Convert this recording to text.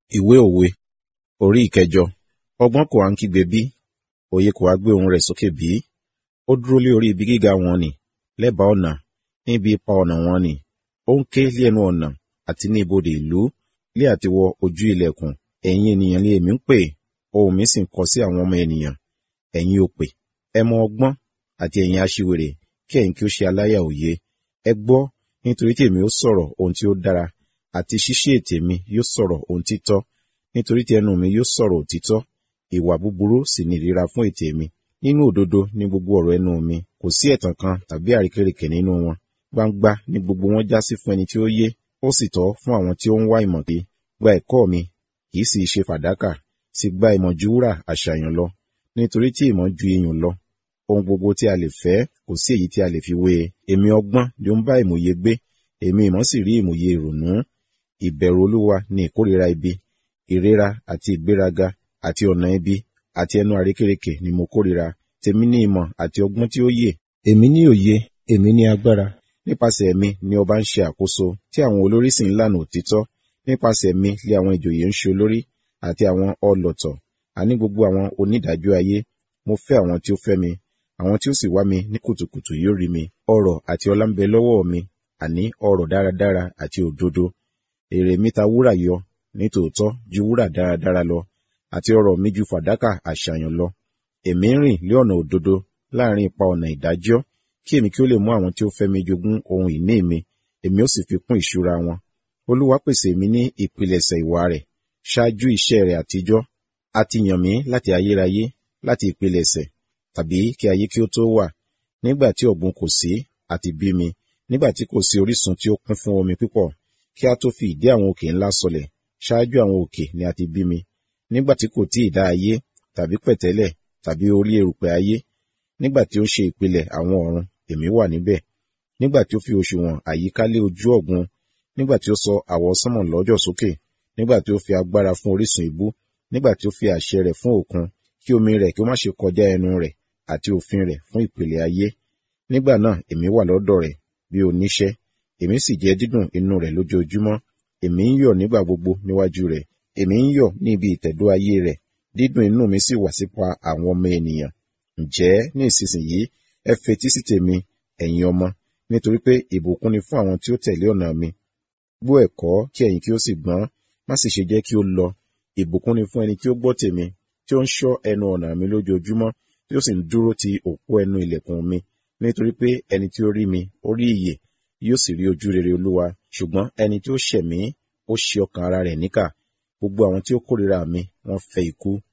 Ìwé òwe orí ìkẹjọ. Ọgbọ́n kò ha ń kígbe bí? Òye kò ha gbé ohùn rẹ̀ sókè bí? Ó dúró lé orí ibi gíga wọn nì, lẹ́bàá ọ̀nà, níbi ipa ọ̀nà wọn nì. Ó ń ké lé ẹnu ọ̀nà àti ní ibodè ìlú, lé àti wọ ojú ilẹ̀kùn. Ẹ̀yin ènìyàn ni èmi ń pè, ohùn mi sì ń kọ sí àwọn ọmọ ènìyàn. Ẹ̀yin òpè, ẹ mọ ọgbọ́n, àti ẹ̀yin aṣiwèrè, kí ẹ̀yin kí ó ṣe aláyà òye. Ẹ gbọ́, nítorí tí èmi ó sọ̀rọ̀ ohun tí ó dára, àti ṣíṣí ètè mi yóò sọ̀rọ̀ ohun títọ́. Nítorí tí ẹnu mi yóò sọ̀rọ̀ òtítọ́, ìwà búburú sì ni ìríra fún ètè mi. Nínú òdodo ni gbogbo ọ̀rọ̀ ẹnu mi, kò sí ẹ̀tàn kan tàbí àrékérekè nínú wọn. Gbangba ni gbogbo wọn já sí fún ẹni tí ó yé, ó sì tọ́ fún àwọn tí ó ń wá ìmọ̀ pé, gba ẹ̀kọ́ mi, kì í sì í ṣe fàdákà, sì gba ìmọ̀ ju wúrà àṣàyàn lọ. Nítorí tí ìmọ̀ ju iyùn lọ, ohun gbogbo tí a lè fẹ́ kò sí èyí tí a lè fi wé e. Èmi ọgbọ́n ni ó ń bá ìmòye gbé, èmi ìmọ̀ sì rí ìmòye ìrònú. Ìbẹ̀rù Olúwa ni ìkórìíra ibi, ìríra àti ìgbéraga àti ọ̀nà ibi àti ẹnu àrékérekè ni mo kórìíra. Tèmi ní ìmọ̀ àti ọgbọ́n tí ó yè. Èmi ní òye, èmi ní agbára. Nípasẹ̀ mi ni ọba ń ṣe àkóso, tí àwọn olórí sì ń lànà òtítọ́. Nípasẹ̀ mi lé àwọn ìjòyè ń ṣe olórí, àti àwọn ọlọ̀tọ̀, àní gbogbo àwọn onídàájọ́ ayé. Mo fẹ́ àwọn tí ó fẹ́ mi, àwọn tí ó sì wá mi ní kùtùkùtù yóò rí mi. Ọrọ̀ àti ọlá ń bẹ lọ́wọ́ mi, àní ọrọ̀ dáradára àti òdodo. Èrè mi ta wúrà yọ, nítòótọ́ ju wúrà dáradára lọ, àti ọrọ̀ mi ju fàdákà àṣàyàn lọ. Èmi ń rìn lé ọ̀nà òdodo láàrin ipa ọ̀nà ìdájọ́, kí èmi kí ó lè mú àwọn tí ó fẹ́ mi jogún ohun ìní mi, èmi ó sì fi kún ìṣúra wọn. Olúwa pèsè mi ní ìpilẹ̀ṣẹ̀ ìwà rẹ̀, ṣáájú iṣẹ́ rẹ̀ àtijọ́. A ti yàn mí láti ayérayé, láti ìpilẹ̀ṣẹ̀, tàbí kí ayé kí ó tó wà. Nígbà tí ọ̀gbun kò sí, a ti bí mi, nígbà tí kò sí orísun tí ó kún fún omi púpọ̀, kí a tó fi ìdí àwọn òkè ńlá sọlẹ̀, ṣáájú àwọn òkè ni a ti bí mi. Nígbà tí kò tí ì dá ayé, tàbí pẹ̀tẹ́lẹ̀, tàbí orí erùpẹ̀ ayé, nígbà tí ó ṣe ìpìlẹ̀ àwọn ọ̀run, èmi wà níbẹ̀. Nígbà tí ó fi òṣùwọ̀n àyíká lé ojú ọ̀gbun, nígbà tí ó sọ àwọsánmọ̀ lọ́jọ́ sókè, nígbà tí ó fi agbára fún orísun ibú, nígbà tí ó fi àṣẹ rẹ̀ fún òkun, kí omi rẹ̀ kí ó má ṣe kọjá ẹnu rẹ̀, àti òfin rẹ̀ fún ìpìlẹ̀ ayé. Nígbà náà èmi wà lọ́dọ̀ rẹ̀ bí oníṣẹ́, èmi sì jẹ dídùn inú rẹ̀ lójoojúmọ́. Èmi ń yọ̀ nígbà gbogbo níwájú rẹ̀, èmi ń yọ̀ ní ibi ìtẹ̀dó ayé rẹ̀, dídùn inú mi sì wà sípa àwọn ọmọ ènìyàn. Ǹjẹ́ ní ìsinsìnyí ẹ fetí sí tèmi, ẹ̀yin ọmọ, nítorí pé ìbùkún ni fún àwọn tí ó tẹ̀lé ọ̀nà mi. Gbọ́ ẹ̀kọ́ kí ẹ̀yin kí ó sì gbọ́n, má sì ṣe jẹ́ kí ó lọ. Ìbùkún ni fún ẹni tí ó gbọ́ tèmi, tí ó ń ṣọ́ ẹnu ọ̀nà mi lójoojúmọ́, tí ó sì ń dúró ti òpó ẹnu ìlẹ̀kùn mi. Nítorí pé ẹni tí ó rí mi, ó rí ìyè, yóò sì rí ojú rere Olúwa. Ṣùgbọ́n ẹni tí ó ṣẹ̀ mí, ó ṣe ọkàn ara rẹ̀ níkà. Gbogbo àwọn tí ó kórìíra mi, wọ́n fẹ́ ikú.